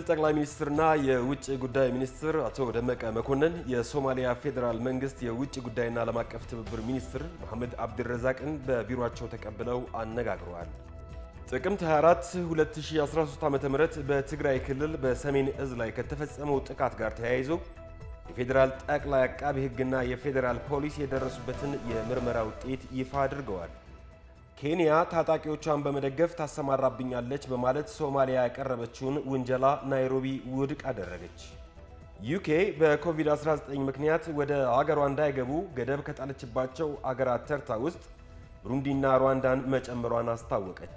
ጠቅላይ ሚኒስትርና የውጭ ጉዳይ ሚኒስትር አቶ ደመቀ መኮንን የሶማሊያ ፌዴራል መንግስት የውጭ ጉዳይና ዓለም አቀፍ ትብብር ሚኒስትር መሐመድ አብድረዛቅን በቢሮአቸው ተቀብለው አነጋግረዋል። ጥቅምት 24 2013 ዓ.ም በትግራይ ክልል በሰሜን እዝ ላይ ከተፈጸመው ጥቃት ጋር ተያይዞ የፌዴራል ጠቅላይ አቃቢ ሕግና የፌዴራል ፖሊስ የደረሱበትን የምርመራ ውጤት ይፋ አድርገዋል። ኬንያ ታጣቂዎቿን በመደገፍ ታሰማራብኛለች በማለት ሶማሊያ ያቀረበችውን ውንጀላ ናይሮቢ ውድቅ አደረገች። ዩኬ በኮቪድ-19 ምክንያት ወደ አገሯ እንዳይገቡ ገደብ ከጣለችባቸው አገራት ተርታ ውስጥ ብሩንዲና ሩዋንዳን መጨመሯን አስታወቀች።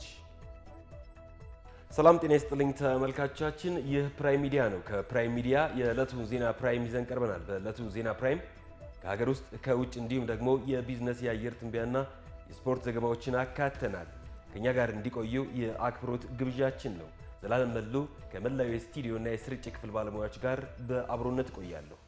ሰላም ጤና ይስጥልኝ ተመልካቾቻችን፣ ይህ ፕራይም ሚዲያ ነው። ከፕራይም ሚዲያ የዕለቱ ዜና ፕራይም ይዘን ቀርበናል። በዕለቱ ዜና ፕራይም ከሀገር ውስጥ ከውጭ እንዲሁም ደግሞ የቢዝነስ የአየር ትንበያና የስፖርት ዘገባዎችን አካተናል። ከእኛ ጋር እንዲቆዩ የአክብሮት ግብዣችን ነው። ዘላለም መሉ ከመላው የስቱዲዮና የስርጭት ክፍል ባለሙያዎች ጋር በአብሮነት ቆያለሁ።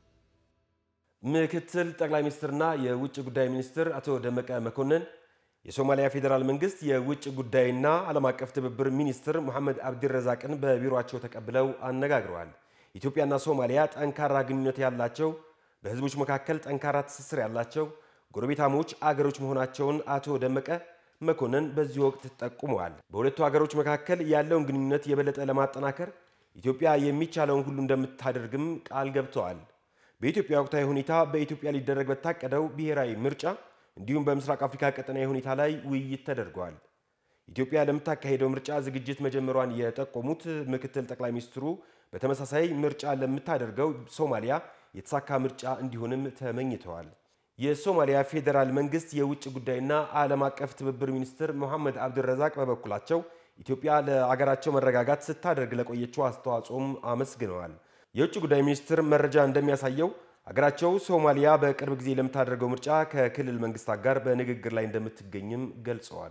ምክትል ጠቅላይ ሚኒስትርና የውጭ ጉዳይ ሚኒስትር አቶ ደመቀ መኮንን የሶማሊያ ፌዴራል መንግስት የውጭ ጉዳይና ዓለም አቀፍ ትብብር ሚኒስትር መሐመድ አብድረዛቅን በቢሮአቸው ተቀብለው አነጋግረዋል። ኢትዮጵያና ሶማሊያ ጠንካራ ግንኙነት ያላቸው፣ በህዝቦች መካከል ጠንካራ ትስስር ያላቸው ጎረቤታሞች አገሮች መሆናቸውን አቶ ደመቀ መኮንን በዚህ ወቅት ጠቁመዋል። በሁለቱ አገሮች መካከል ያለውን ግንኙነት የበለጠ ለማጠናከር ኢትዮጵያ የሚቻለውን ሁሉ እንደምታደርግም ቃል ገብተዋል። በኢትዮጵያ ወቅታዊ ሁኔታ፣ በኢትዮጵያ ሊደረግ በታቀደው ብሔራዊ ምርጫ እንዲሁም በምስራቅ አፍሪካ ቀጠናዊ ሁኔታ ላይ ውይይት ተደርገዋል። ኢትዮጵያ ለምታካሄደው ምርጫ ዝግጅት መጀመሯን የጠቆሙት ምክትል ጠቅላይ ሚኒስትሩ በተመሳሳይ ምርጫ ለምታደርገው ሶማሊያ የተሳካ ምርጫ እንዲሆንም ተመኝተዋል። የሶማሊያ ፌዴራል መንግስት የውጭ ጉዳይና ዓለም አቀፍ ትብብር ሚኒስትር መሐመድ አብድረዛቅ በበኩላቸው ኢትዮጵያ ለአገራቸው መረጋጋት ስታደርግ ለቆየችው አስተዋጽኦም አመስግነዋል። የውጭ ጉዳይ ሚኒስትር መረጃ እንደሚያሳየው አገራቸው ሶማሊያ በቅርብ ጊዜ ለምታደርገው ምርጫ ከክልል መንግስታት ጋር በንግግር ላይ እንደምትገኝም ገልጸዋል።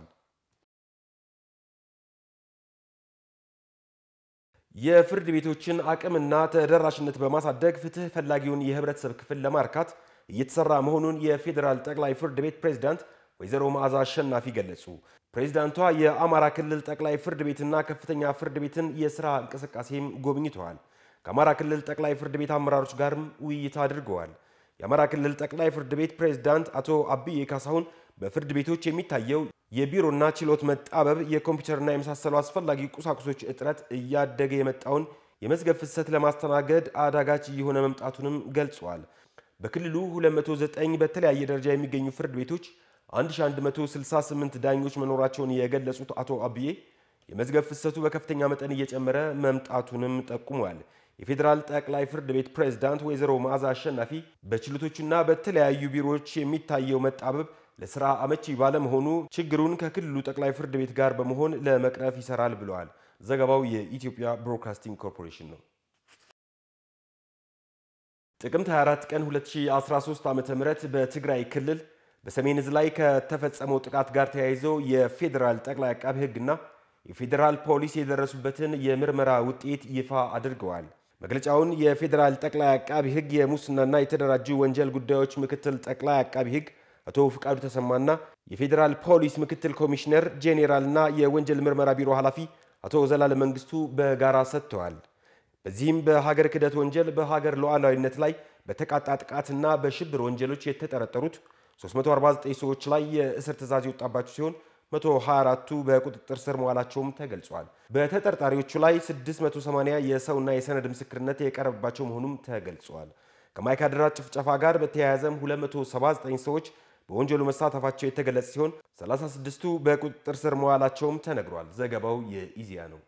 የፍርድ ቤቶችን አቅምና ተደራሽነት በማሳደግ ፍትህ ፈላጊውን የህብረተሰብ ክፍል ለማርካት እየተሰራ መሆኑን የፌዴራል ጠቅላይ ፍርድ ቤት ፕሬዝዳንት ወይዘሮ መዓዛ አሸናፊ ገለጹ። ፕሬዝዳንቷ የአማራ ክልል ጠቅላይ ፍርድ ቤትና ከፍተኛ ፍርድ ቤትን የስራ እንቅስቃሴም ጎብኝተዋል። ከአማራ ክልል ጠቅላይ ፍርድ ቤት አመራሮች ጋርም ውይይት አድርገዋል። የአማራ ክልል ጠቅላይ ፍርድ ቤት ፕሬዝዳንት አቶ አብዬ ካሳሁን በፍርድ ቤቶች የሚታየው የቢሮና ችሎት መጣበብ፣ የኮምፒውተርና የመሳሰሉ አስፈላጊ ቁሳቁሶች እጥረት እያደገ የመጣውን የመዝገብ ፍሰት ለማስተናገድ አዳጋች እየሆነ መምጣቱንም ገልጸዋል። በክልሉ 209 በተለያየ ደረጃ የሚገኙ ፍርድ ቤቶች 1168 ዳኞች መኖራቸውን የገለጹት አቶ አብዬ የመዝገብ ፍሰቱ በከፍተኛ መጠን እየጨመረ መምጣቱንም ጠቁሟል። የፌዴራል ጠቅላይ ፍርድ ቤት ፕሬዝዳንት ወይዘሮ መዓዛ አሸናፊ በችሎቶችና በተለያዩ ቢሮዎች የሚታየው መጣበብ ለስራ አመቺ ባለመሆኑ ችግሩን ከክልሉ ጠቅላይ ፍርድ ቤት ጋር በመሆን ለመቅረፍ ይሰራል ብለዋል። ዘገባው የኢትዮጵያ ብሮድካስቲንግ ኮርፖሬሽን ነው። ጥቅምት 24 ቀን 2013 ዓ.ም በትግራይ ክልል በሰሜን ዕዝ ላይ ከተፈጸመው ጥቃት ጋር ተያይዞ የፌዴራል ጠቅላይ አቃቢ ሕግና የፌዴራል ፖሊስ የደረሱበትን የምርመራ ውጤት ይፋ አድርገዋል። መግለጫውን የፌዴራል ጠቅላይ አቃቢ ሕግ የሙስናና የተደራጁ ወንጀል ጉዳዮች ምክትል ጠቅላይ አቃቢ ሕግ አቶ ፍቃዱ ተሰማና የፌዴራል ፖሊስ ምክትል ኮሚሽነር ጄኔራልና የወንጀል ምርመራ ቢሮ ኃላፊ አቶ ዘላለም መንግስቱ በጋራ ሰጥተዋል። በዚህም በሀገር ክህደት ወንጀል በሀገር ሉዓላዊነት ላይ በተቃጣ ጥቃትና በሽብር ወንጀሎች የተጠረጠሩት 349 ሰዎች ላይ የእስር ትዕዛዝ የወጣባቸው ሲሆን 124ቱ በቁጥጥር ስር መዋላቸውም ተገልጿል። በተጠርጣሪዎቹ ላይ 680 የሰውና የሰነድ ምስክርነት የቀረበባቸው መሆኑም ተገልጿል። ከማይካድራ ጭፍጨፋ ጋር በተያያዘም 279 ሰዎች በወንጀሉ መሳተፋቸው የተገለጸ ሲሆን 36ቱ በቁጥጥር ስር መዋላቸውም ተነግሯል። ዘገባው የኢዜአ ነው።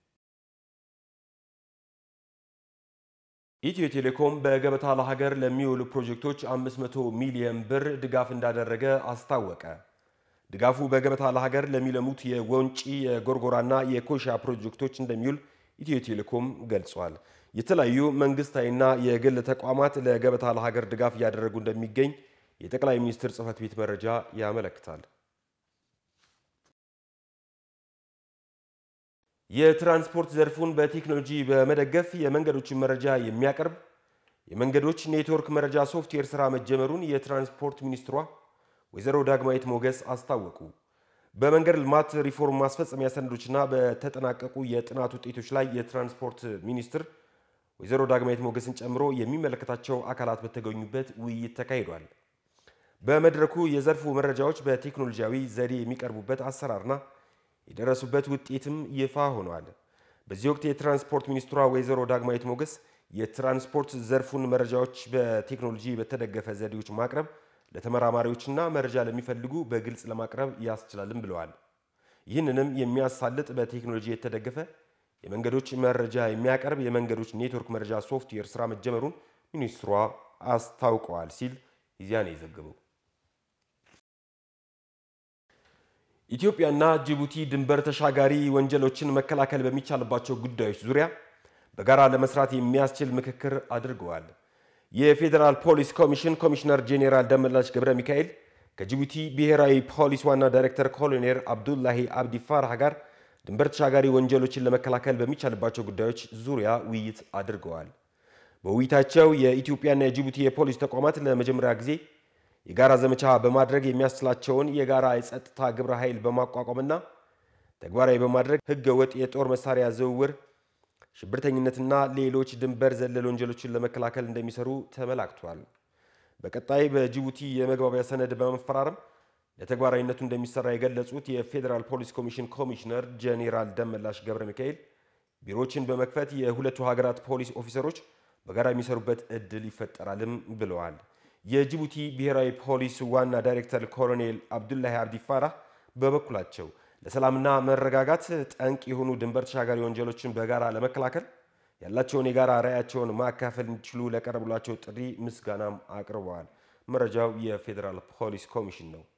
ኢትዮ ቴሌኮም በገበታ ለሀገር ለሚውሉ ፕሮጀክቶች 500 ሚሊዮን ብር ድጋፍ እንዳደረገ አስታወቀ። ድጋፉ በገበታ ለሀገር ለሚለሙት የወንጪ የጎርጎራና የኮሻ ፕሮጀክቶች እንደሚውል ኢትዮ ቴሌኮም ገልጿል። የተለያዩ መንግስታዊና የግል ተቋማት ለገበታ ለሀገር ድጋፍ እያደረጉ እንደሚገኝ የጠቅላይ ሚኒስትር ጽህፈት ቤት መረጃ ያመለክታል። የትራንስፖርት ዘርፉን በቴክኖሎጂ በመደገፍ የመንገዶችን መረጃ የሚያቀርብ የመንገዶች ኔትወርክ መረጃ ሶፍትዌር ስራ መጀመሩን የትራንስፖርት ሚኒስትሯ ወይዘሮ ዳግማዊት ሞገስ አስታወቁ። በመንገድ ልማት ሪፎርም ማስፈጸሚያ ሰነዶችና በተጠናቀቁ የጥናት ውጤቶች ላይ የትራንስፖርት ሚኒስትር ወይዘሮ ዳግማዊት ሞገስን ጨምሮ የሚመለከታቸው አካላት በተገኙበት ውይይት ተካሂዷል። በመድረኩ የዘርፉ መረጃዎች በቴክኖሎጂያዊ ዘዴ የሚቀርቡበት አሰራርና የደረሱበት ውጤትም ይፋ ሆነዋል። በዚህ ወቅት የትራንስፖርት ሚኒስትሯ ወይዘሮ ዳግማዊት ሞገስ የትራንስፖርት ዘርፉን መረጃዎች በቴክኖሎጂ በተደገፈ ዘዴዎች ማቅረብ ለተመራማሪዎችና መረጃ ለሚፈልጉ በግልጽ ለማቅረብ ያስችላልም ብለዋል። ይህንንም የሚያሳልጥ በቴክኖሎጂ የተደገፈ የመንገዶች መረጃ የሚያቀርብ የመንገዶች ኔትወርክ መረጃ ሶፍትዌር ስራ መጀመሩን ሚኒስትሯ አስታውቀዋል ሲል ኢዜአ ነው የዘገበው። ኢትዮጵያና ጅቡቲ ድንበር ተሻጋሪ ወንጀሎችን መከላከል በሚቻልባቸው ጉዳዮች ዙሪያ በጋራ ለመስራት የሚያስችል ምክክር አድርገዋል። የፌዴራል ፖሊስ ኮሚሽን ኮሚሽነር ጄኔራል ደመላሽ ገብረ ሚካኤል ከጅቡቲ ብሔራዊ ፖሊስ ዋና ዳይሬክተር ኮሎኔል አብዱላሂ አብዲ ፋራህ ጋር ድንበር ተሻጋሪ ወንጀሎችን ለመከላከል በሚቻልባቸው ጉዳዮች ዙሪያ ውይይት አድርገዋል። በውይይታቸው የኢትዮጵያና የጅቡቲ የፖሊስ ተቋማት ለመጀመሪያ ጊዜ የጋራ ዘመቻ በማድረግ የሚያስችላቸውን የጋራ የጸጥታ ግብረ ኃይል በማቋቋምና ተግባራዊ በማድረግ ሕገ ወጥ የጦር መሳሪያ ዝውውር፣ ሽብርተኝነትና ሌሎች ድንበር ዘለል ወንጀሎችን ለመከላከል እንደሚሰሩ ተመላክቷል። በቀጣይ በጅቡቲ የመግባቢያ ሰነድ በመፈራረም ለተግባራዊነቱ እንደሚሰራ የገለጹት የፌዴራል ፖሊስ ኮሚሽን ኮሚሽነር ጄኔራል ደመላሽ ገብረ ሚካኤል ቢሮዎችን በመክፈት የሁለቱ ሀገራት ፖሊስ ኦፊሰሮች በጋራ የሚሰሩበት እድል ይፈጠራልም ብለዋል። የጅቡቲ ብሔራዊ ፖሊስ ዋና ዳይሬክተር ኮሎኔል አብዱላሂ አብዲ ፋራህ በበኩላቸው ለሰላምና መረጋጋት ጠንቅ የሆኑ ድንበር ተሻጋሪ ወንጀሎችን በጋራ ለመከላከል ያላቸውን የጋራ ራዕያቸውን ማካፈል እንዲችሉ ለቀረቡላቸው ጥሪ ምስጋናም አቅርበዋል። መረጃው የፌዴራል ፖሊስ ኮሚሽን ነው።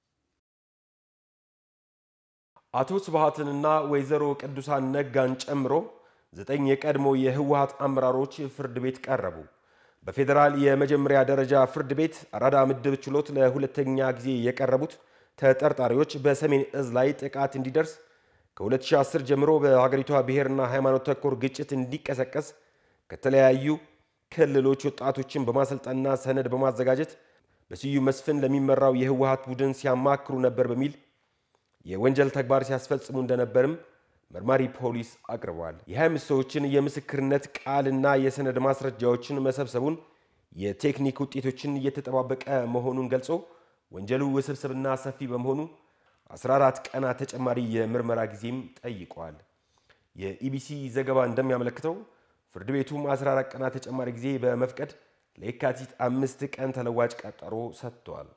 አቶ ስብሃትንና ወይዘሮ ቅዱሳን ነጋን ጨምሮ ዘጠኝ የቀድሞ የህወሀት አመራሮች ፍርድ ቤት ቀረቡ። በፌዴራል የመጀመሪያ ደረጃ ፍርድ ቤት አራዳ ምድብ ችሎት ለሁለተኛ ጊዜ የቀረቡት ተጠርጣሪዎች በሰሜን እዝ ላይ ጥቃት እንዲደርስ ከ2010 ጀምሮ በሀገሪቷ ብሔርና ሃይማኖት ተኮር ግጭት እንዲቀሰቀስ ከተለያዩ ክልሎች ወጣቶችን በማሰልጠንና ሰነድ በማዘጋጀት በስዩም መስፍን ለሚመራው የህወሀት ቡድን ሲያማክሩ ነበር በሚል የወንጀል ተግባር ሲያስፈጽሙ እንደነበርም መርማሪ ፖሊስ አቅርበዋል። የ25 ሰዎችን የምስክርነት ቃልና የሰነድ ማስረጃዎችን መሰብሰቡን የቴክኒክ ውጤቶችን እየተጠባበቀ መሆኑን ገልጾ ወንጀሉ ውስብስብና ሰፊ በመሆኑ 14 ቀናት ተጨማሪ የምርመራ ጊዜም ጠይቀዋል። የኢቢሲ ዘገባ እንደሚያመለክተው ፍርድ ቤቱም 14 ቀናት ተጨማሪ ጊዜ በመፍቀድ ለየካቲት አምስት ቀን ተለዋጭ ቀጠሮ ሰጥቷል።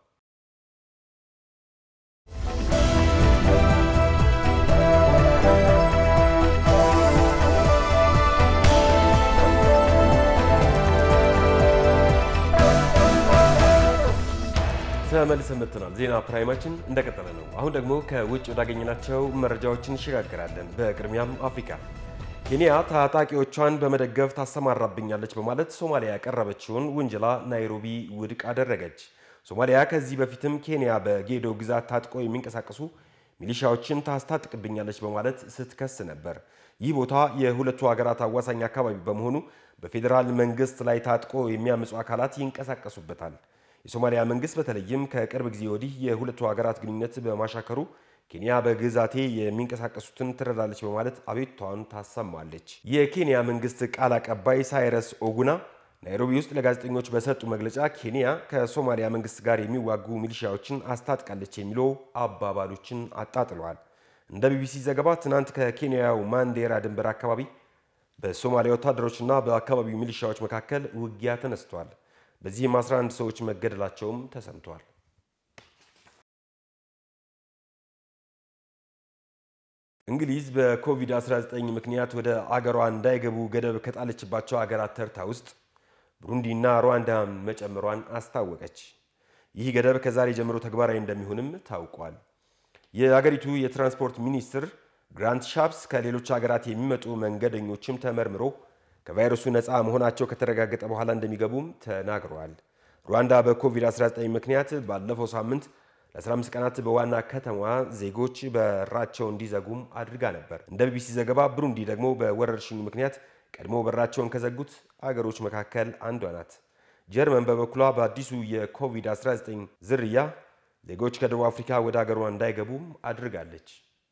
ተመልሰን መጥተናል። ዜና ፕራይማችን እንደቀጠለ ነው። አሁን ደግሞ ከውጭ ወዳገኘናቸው መረጃዎች እንሸጋግራለን። በቅድሚያም አፍሪካ ኬንያ ታጣቂዎቿን በመደገፍ ታሰማራብኛለች በማለት ሶማሊያ ያቀረበችውን ውንጀላ ናይሮቢ ውድቅ አደረገች። ሶማሊያ ከዚህ በፊትም ኬንያ በጌዶ ግዛት ታጥቆ የሚንቀሳቀሱ ሚሊሻዎችን ታስታጥቅብኛለች በማለት ስትከስ ነበር። ይህ ቦታ የሁለቱ ሀገራት አዋሳኝ አካባቢ በመሆኑ በፌዴራል መንግስት ላይ ታጥቆ የሚያምፁ አካላት ይንቀሳቀሱበታል። የሶማሊያ መንግስት በተለይም ከቅርብ ጊዜ ወዲህ የሁለቱ ሀገራት ግንኙነት በማሻከሩ ኬንያ በግዛቴ የሚንቀሳቀሱትን ትረዳለች በማለት አቤቱታዋን ታሰማለች። የኬንያ መንግስት ቃል አቀባይ ሳይረስ ኦጉና ናይሮቢ ውስጥ ለጋዜጠኞች በሰጡ መግለጫ ኬንያ ከሶማሊያ መንግስት ጋር የሚዋጉ ሚሊሻዎችን አስታጥቃለች የሚሉ አባባሎችን አጣጥለዋል። እንደ ቢቢሲ ዘገባ ትናንት ከኬንያው ማንዴራ ድንበር አካባቢ በሶማሊያ ወታደሮችና በአካባቢው ሚሊሻዎች መካከል ውጊያ ተነስቷል። በዚህም 11 ሰዎች መገደላቸውም ተሰምቷል። እንግሊዝ በኮቪድ-19 ምክንያት ወደ አገሯ እንዳይገቡ ገደብ ከጣለችባቸው አገራት ተርታ ውስጥ ብሩንዲና ሩዋንዳን መጨመሯን አስታወቀች። ይህ ገደብ ከዛሬ ጀምሮ ተግባራዊ እንደሚሆንም ታውቋል። የአገሪቱ የትራንስፖርት ሚኒስትር ግራንት ሻፕስ ከሌሎች ሀገራት የሚመጡ መንገደኞችም ተመርምሮ ከቫይረሱ ነፃ መሆናቸው ከተረጋገጠ በኋላ እንደሚገቡም ተናግረዋል። ሩዋንዳ በኮቪድ-19 ምክንያት ባለፈው ሳምንት ለ15 ቀናት በዋና ከተማዋ ዜጎች በራቸው እንዲዘጉም አድርጋ ነበር። እንደ ቢቢሲ ዘገባ ብሩንዲ ደግሞ በወረርሽኙ ምክንያት ቀድሞ በራቸውን ከዘጉት አገሮች መካከል አንዷ ናት። ጀርመን በበኩሏ በአዲሱ የኮቪድ-19 ዝርያ ዜጎች ከደቡብ አፍሪካ ወደ አገሯ እንዳይገቡም አድርጋለች።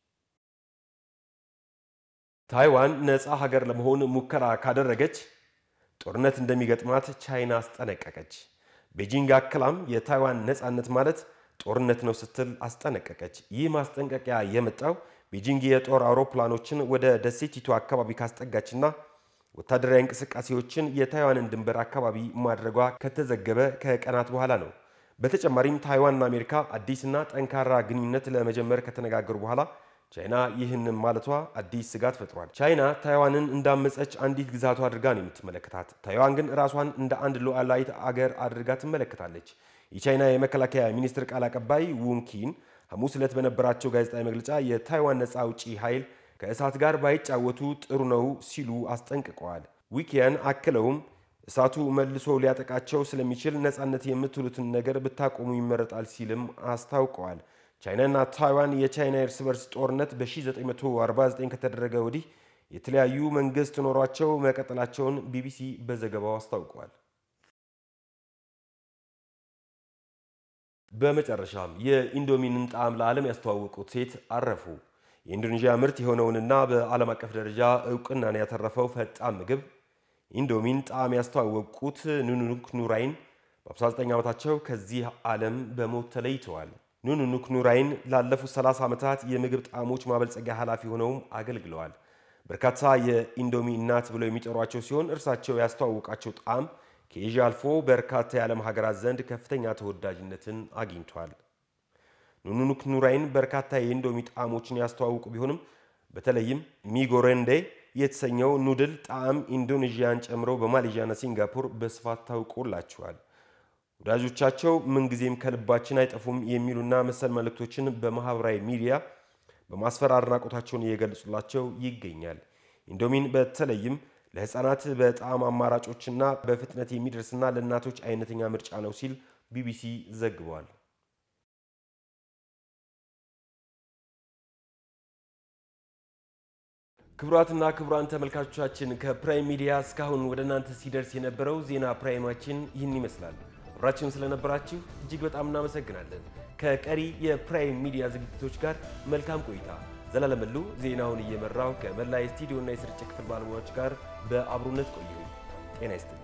ታይዋን ነፃ ሀገር ለመሆን ሙከራ ካደረገች ጦርነት እንደሚገጥማት ቻይና አስጠነቀቀች። ቤጂንግ አክላም የታይዋን ነፃነት ማለት ጦርነት ነው ስትል አስጠነቀቀች። ይህ ማስጠንቀቂያ የመጣው ቤጂንግ የጦር አውሮፕላኖችን ወደ ደሴቲቱ አካባቢ ካስጠጋችና ወታደራዊ እንቅስቃሴዎችን የታይዋንን ድንበር አካባቢ ማድረጓ ከተዘገበ ከቀናት በኋላ ነው። በተጨማሪም ታይዋንና አሜሪካ አዲስና ጠንካራ ግንኙነት ለመጀመር ከተነጋገሩ በኋላ ቻይና ይህንን ማለቷ አዲስ ስጋት ፈጥሯል። ቻይና ታይዋንን እንዳመፀች አንዲት ግዛቷ አድርጋ ነው የምትመለከታት። ታይዋን ግን ራሷን እንደ አንድ ሉዓላዊት አገር አድርጋ ትመለከታለች። የቻይና የመከላከያ ሚኒስትር ቃል አቀባይ ውንኪን ሐሙስ ዕለት በነበራቸው ጋዜጣዊ መግለጫ የታይዋን ነፃ አውጪ ኃይል ከእሳት ጋር ባይጫወቱ ጥሩ ነው ሲሉ አስጠንቅቀዋል። ዊኪያን አክለውም እሳቱ መልሶ ሊያጠቃቸው ስለሚችል ነፃነት የምትሉትን ነገር ብታቆሙ ይመረጣል ሲልም አስታውቀዋል። ቻይናና ታይዋን የቻይና የእርስ በርስ ጦርነት በ1949 ከተደረገ ወዲህ የተለያዩ መንግስት ኖሯቸው መቀጠላቸውን ቢቢሲ በዘገባው አስታውቀዋል። በመጨረሻም የኢንዶሚንን ጣዕም ለዓለም ያስተዋወቁት ሴት አረፉ። የኢንዶኔዥያ ምርት የሆነውንና በዓለም አቀፍ ደረጃ እውቅናን ያተረፈው ፈጣን ምግብ ኢንዶሚን ጣዕም ያስተዋወቁት ኑኑክ ኑራይን በ59 ዓመታቸው ከዚህ ዓለም በሞት ተለይተዋል። ኑኑክ ኑራይን ላለፉት 30 ዓመታት የምግብ ጣዕሞች ማበልጸጊያ ኃላፊ ሆነውም አገልግለዋል። በርካታ የኢንዶሚ እናት ብለው የሚጠሯቸው ሲሆን እርሳቸው ያስተዋወቃቸው ጣዕም ከኤዥያ አልፎ በርካታ የዓለም ሀገራት ዘንድ ከፍተኛ ተወዳጅነትን አግኝቷል። ኑኑክ ኑራይን በርካታ የኢንዶሚ ጣዕሞችን ያስተዋውቁ ቢሆንም በተለይም ሚጎረንዴ የተሰኘው ኑድል ጣዕም ኢንዶኔዥያን ጨምሮ በማሌዥያና ሲንጋፖር በስፋት ታውቆላቸዋል። ወዳጆቻቸው ምንጊዜም ከልባችን አይጠፉም የሚሉና መሰል መልእክቶችን በማህበራዊ ሚዲያ በማስፈር አድናቆታቸውን እየገለጹላቸው ይገኛል። ኢንዶሚን በተለይም ለሕፃናት በጣዕም አማራጮችና በፍጥነት የሚደርስና ለእናቶች አይነተኛ ምርጫ ነው ሲል ቢቢሲ ዘግቧል። ክቡራትና ክቡራን ተመልካቾቻችን ከፕራይም ሚዲያ እስካሁን ወደ እናንተ ሲደርስ የነበረው ዜና ፕራይማችን ይህን ይመስላል። አብራችሁን ስለነበራችሁ እጅግ በጣም እናመሰግናለን። ከቀሪ የፕራይም ሚዲያ ዝግጅቶች ጋር መልካም ቆይታ። ዘላለም መሉ ዜናውን እየመራው ከመላ የስቱዲዮና የስርጭት ክፍል ባለሙያዎች ጋር በአብሮነት ቆዩ። ጤና ይስጥልኝ።